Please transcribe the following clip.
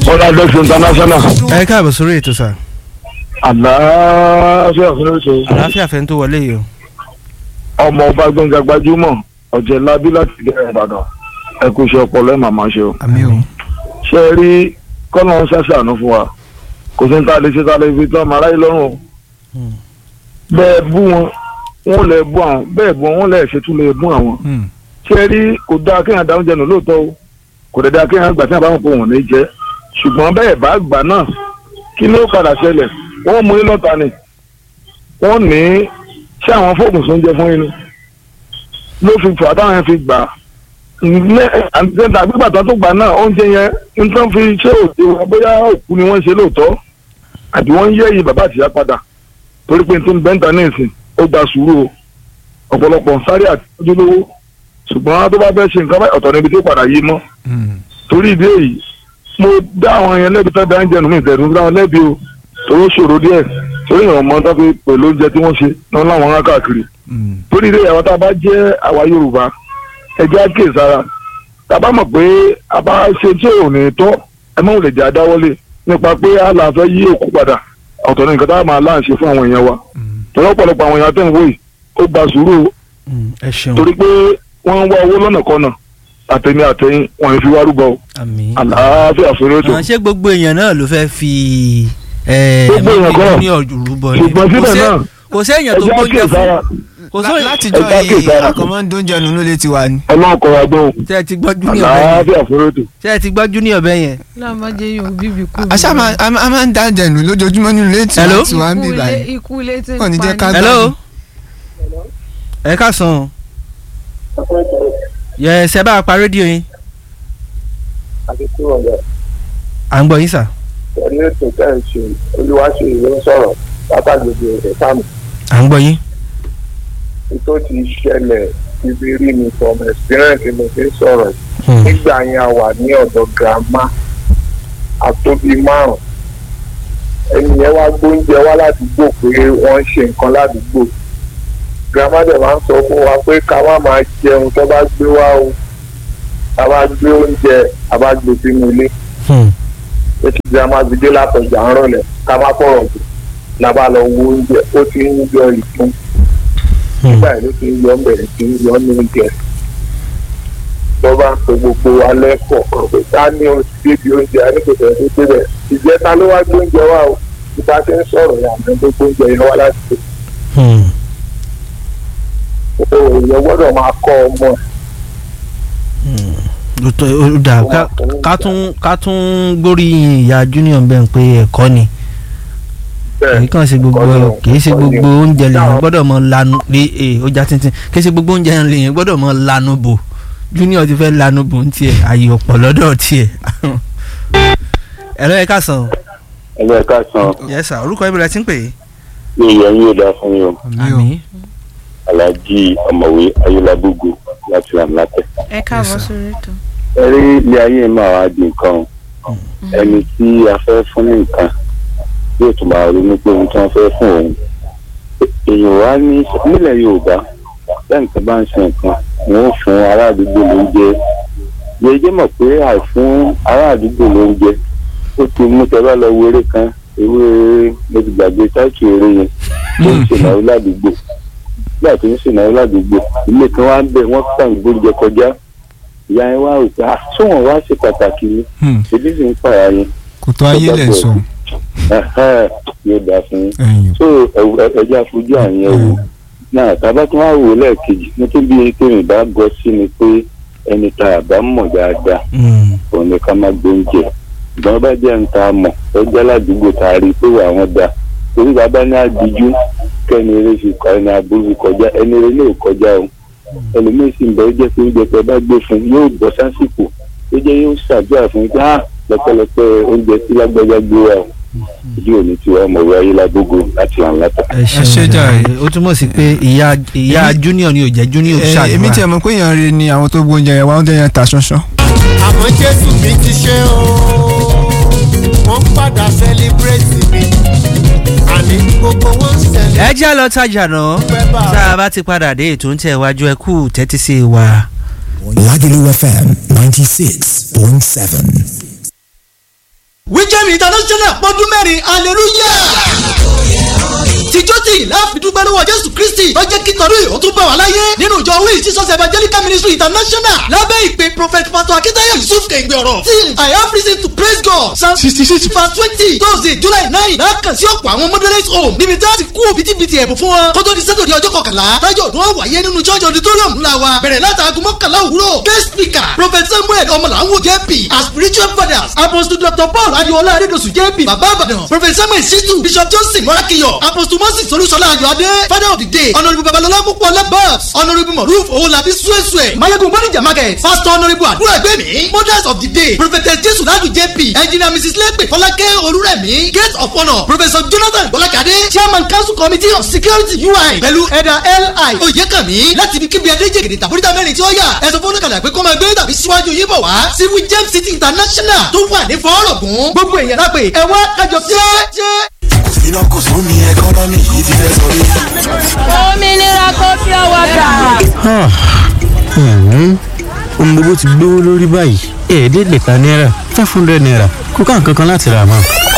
Bọ́ládẹ́sì international. ẹ káàbọ̀ sórí ètò sà Àlàáfíà fún oṣù. àlàáfíà fẹ́ tó wọlé yìí o. Ọmọ ọba gbọ̀ngàn gbajúmọ̀ ọ̀jẹ̀ labí láti gẹ̀rẹ́ Ìbàdàn. Ẹ kú iṣẹ́ ọpọlọ ẹ̀ màmá ṣe o. àmì o. Ṣé ẹ rí kọ́nà ń ṣàṣàánú fún wa? Kò sí ní ta lè ṣe ta lè fi tán ọmọ aráyé lọ́rùn o. Bẹ́ẹ̀ bú wọn, wọ́n lè bú àwọn. Bẹ́ẹ̀ bú wọn, wọ́n lè ṣètú lè bú àwọn. Ṣé ẹ rí kò dáa kéèyàn dáhùn jẹnu lóòótọ́ o? Kò dẹ̀ dáa kéèyàn gbà tí àbá wọn kò wọ̀n ní jẹ́. Ṣùgbọ́n bẹ́ẹ̀ bá gbà náà kí ló padà ṣẹlẹ̀? Wọ́n mú yín lọ́ta ni wọ́n ní ṣé àwọn fóògùn tó ń jẹ fún yín ni ló fi fà táwọn yẹn fi gbà á àtẹ̀ntà gbígbà tó tó gbà náà oúnjẹ yẹn ń tán fi ṣé òde wọn bóyá òkú ni wọ́n ṣe lóòótọ́ àbí wọ́n ń yẹ́ yìí bàbá àtìyá padà torí pé tó ń bẹ́ńtà ní ìsìn ó gba sùúrù o ọ̀pọ̀lọpọ̀ ń sáré àtijọ́ lówó ṣùgbọ́n tó bá fẹ́ ṣe nǹkan báyìí ọ̀tọ̀ níbi tó padà yí mọ́ torí ìdí èyí mo dá àwọn yẹn lẹ́bi tó bá ń jẹun mí ìtẹ̀dùn dá wọn lẹ́bi o torí ó ṣòro díẹ̀ torí ìrànwọ́ mọ́ tó fi pẹ̀lú oúnjẹ tí wọ́n ṣe náà láwọn á káàkiri torí ilé àwọn tá a bá jẹ́ àwa Yorùbá ẹjẹ́ àkè sára tá a bá mọ̀ pé a bá ṣe tí ò ní tọ́ ẹ mọ̀ lè jẹ́ àdáwọ́lé nípa pé a là fẹ́ yí òkú padà ọ̀tọ̀ ní nǹkan tá a máa láǹṣe fún àwọn èèyàn wa torí ọ̀pọ̀lọpọ̀ àwọn èèyàn tó ń wò yìí ó gba sùúrù ẹ ṣeun torí pé wọ́n ń wá owó lọ́nà kọ́nà àtẹ̀mí àtẹ̀yìn wọ́n fi wá rúbọ àmì. àlàáfíà fún ètò ṣé gbogbo èèyàn náà ló fẹ́ fi ẹ Gbogbo èèyàn kọ́. ní ọ̀rúbọ ni ṣùgbọ́n síbẹ̀ Kò sé- náà kò séèyàn tó ẹjẹ́ gbóúnjẹ àkè fún sára kò sóyè látijọ́ ẹ̀ka yìí kìí àkọ́mọ́ ń dóúnjẹ nù ló lè ti wà ní. ọlọ́run kọ́ wa gbọ́n tẹ́ ẹ ti gbọ́ junior bẹ́ẹ̀ yẹn àlàáfíà fún ètò. tẹ́ ẹ ti gbọ́ junior bẹ́ẹ̀ yẹn. lámàjẹ yóò bíbí kú. àṣà máa a máa- a máa ń dá jẹ nù lójoojúmọ́ nínú ilé tí Hello? wọ́n ti wá ń bì báyìí. ikú ilé tí ń Wọ́n ní jẹ́ ká pa ni. hello ẹ káàsán yẹ ṣe bá a pa rédíò yín à ń gbọ́ yín sà. pẹ̀lú ètò tẹ́ ẹ̀ ṣe olúwaṣe ìlú ń sọ̀rọ̀ látàgbègbè rẹ̀ sáàmù à ń gbọ́ yín. tó ti ṣẹlẹ̀ ibi rí mi from experience mo fi ń sọ̀rọ̀ yìí. nígbà yẹn a wà ní ọ̀dọ̀ grandma àtóbi márùn ẹni yẹn wá gbóúnjẹ wá ládùúgbò pé wọ́n ń ṣe nǹkan ládùúgbò grandma dẹ̀ máa ń sọ fún wa pé ká má máa jẹun tó bá gbé wá o ká bá gbé oúnjẹ ká bá gbé sínú ilé ó ti grandma ti dé látọjà ń rọlẹ̀ ká má fọ̀rọ̀ jù la bá lọ wo oúnjẹ ó ti ń yọ ìfún nígbà yìí ló ti ń yọ bẹ̀rẹ̀ sí ń yọ ní oúnjẹ lọ́ bá ń pe gbogbo alẹ́ kọ̀ọ̀kan pé ká ní oṣù débi oúnjẹ aníkòtò ẹ̀ tó débẹ̀ ìjẹta ló wá gbé oúnjẹ wá o ìta ti ń sọ̀rọ̀ yà ní gbogbo oúnjẹ yẹn wá láti pè é èèyàn gbọ́dọ̀ máa kọ́ ọmọ ẹ̀ lóòótọ́ ó dà ká- ká tún ká tún gbóríyìn ìyá junior bẹ́ẹ̀ pé ẹ̀kọ́ ni kì í kàn ṣe gbogbo kì í ṣe gbogbo oúnjẹ lèyìn gbọ́dọ̀ mọ lanu lé e ó já tíntín kì í ṣe gbogbo oúnjẹ lèyìn gbọ́dọ̀ mọ lanu bò junior ti fẹ́ lanu bò ń tiẹ̀ àyè ọ̀pọ̀ lọ́dọ̀ tiẹ̀ ẹ̀rọ ẹ̀ka sàn ẹgbẹ́ ká san yes sir orúkọ ibi rẹ̀ ti ń pè é. ní ìyẹn yóò dá fún yín o àmì alhaji ọ̀mọ̀wé ayélujábógo láti làmúlátẹ̀. ẹ káàbọ̀ sórí ètò. ẹ rí ilé ayé máa wá di nǹkan o. ẹni tí a fẹ́ fún ní nǹkan yóò tún máa ronú pé ohun tí wọ́n fẹ́ fún òun. èèyàn wá ní nílẹ̀ yorùbá bẹ́ẹ̀ nǹkan bá ń ṣe nǹkan wọ́n ó fún ará àdúgbò lóúnjẹ. yẹ́jẹ́ mọ̀ pé àìfún ará àdúgbò lóúnjẹ ó ti mú tẹ́lá lọ wo eré kan ewé mo ti gbàgbé táìkì eré yẹn tó ń ṣènáwó ládùúgbò nígbà tó ń ṣènáwó ládùúgbò ilé kan wá ń bẹ wọ́n kàn gbóúnjẹ kọjá ìyá yẹn wá rò pé ah sóhun wá ṣe pàtàkì ni ṣèbí sì ń pààyà yẹn kò tó ayé lẹ̀ sọ. Ẹhẹ́, yóò dà fún yín ẹ̀yìn. so ẹ- ẹ- ẹjẹ àfojú àyẹn wò náà tábà tí wọn á wò lẹ́ẹ̀kejì ní tó bí tèmi bá gọ sí ni pé ẹni tá a bá mọ̀ dáadáa òun ni ká má gbóúnjẹ ìgbọ́n bá jẹ́ ń ta mọ̀ tó jẹ́ ládùúgbò tá a rí i pé wà wọ́n da torí bàbá ní àdìjú kẹ́ni eré fi kọ́ ẹni aburú fi kọjá ẹni eré lè kọjá o ẹlòmíín sì ń bẹ ó jẹ́ pé oúnjẹ tẹ bá gbé fún yóò bọ́ sásìkò ó jẹ́ yóò ṣàdúrà fún yín pé ah lọ́pọ̀lọpọ̀ oúnjẹ tí lágbájá gbé wa o ìdí òní tí wàá mọ̀ wáyé lágbógo láti àwọn látà. ẹ ṣé jàre. ó túmọ̀ sí pé ìyá ìyá junior ni ò jẹ́ junior Ẹ, ṣàdúrà. èmi tiẹ̀ mọ̀ pé èèyàn rẹ ni àwọn tó gbóúnjẹ yẹn wá oúnjẹ yẹn ta ṣánṣán. àmọ́ jésù mi ti ṣe o wọ́n ń padà sẹ́líbrẹ́tì mi àní gbogbo wọn ń sẹ́lẹ̀. ẹ jẹ́ lọ tajà náà tá a bá ti padà dé ètò ń tẹ̀ wájú ẹ kú tẹ́tí sí wa. Lagelu FM 96.7. wíjẹ́mi international pọ́dún mẹ́rin hallelujah tìjọ́ tí ìlà àfidúgbẹ́ lọ́wọ́ jésù kristi tó jẹ́ kí tọ́lú ìhó tún bá wà láyé nínú ìjọ wíì jesus evangelical ministry international lábẹ́ ìpè prophet pastor akitayo yusuf kẹ̀ǹgbẹ̀ ọ̀rọ̀ tí i have reason to praise god psalm sixty six verse twenty thursday july nine lákàn sí ọ̀pọ̀ àwọn moderate home níbi tí a ti kú òbítíbitì ẹ̀bùn fún wọn kó tó di sátọ̀dẹ̀ ọjọ́ kọkànlá tájọ́ ọdún wọn wáyé nínú church auditorium ńlá wa bẹ̀rẹ̀ látàgùn mọ́kànlá òwúrọ̀ guest speaker prophet samuel ọmọlàwọ̀ jp as spiritual fathers apostle dr paul adiola adedosu jp baba abadan prophet samuel situ bishop johnson morakiyo apostle moses olúṣọlá ayọ̀adé father of the day honourable babalọlá púpọ̀ labas honourable moruf owolabi suesue mayegun bonija market pastor honourable àdúrà ẹgbẹ́mi mothers of the day prophetess jesu ladu jp engineer mrs lepe fọlákẹ́ olúrẹ̀mí gate of honour professor jonathan bọ́lákadé chairman council committee of security ui pẹ̀lú ẹ̀dà li oyèkànmí láti ibi kíbi adéjègèdè tàbóríta mẹ́rin tí ó yà ẹ̀sọ́ fọ́nùkàlà pé kọ́ máa gbé tàbí síwájú yín bọ̀ wá civil james city international tó wà ní fọ́ọ̀rọ̀gùn gbogbo èèyàn lápè ẹ̀wọ́n kájọ jẹ́ iná kò sún ní ẹkọ́nọ́mì yìí ti fẹ́ sọ rí. òmìnira kò fi ọwọ́ gbà. ohun gbogbo ti gbówó lórí báyìí ẹ̀ẹ́dẹ́gbẹ̀ta náírà five hundred naira kó ká nǹkan kan láti rà mọ́.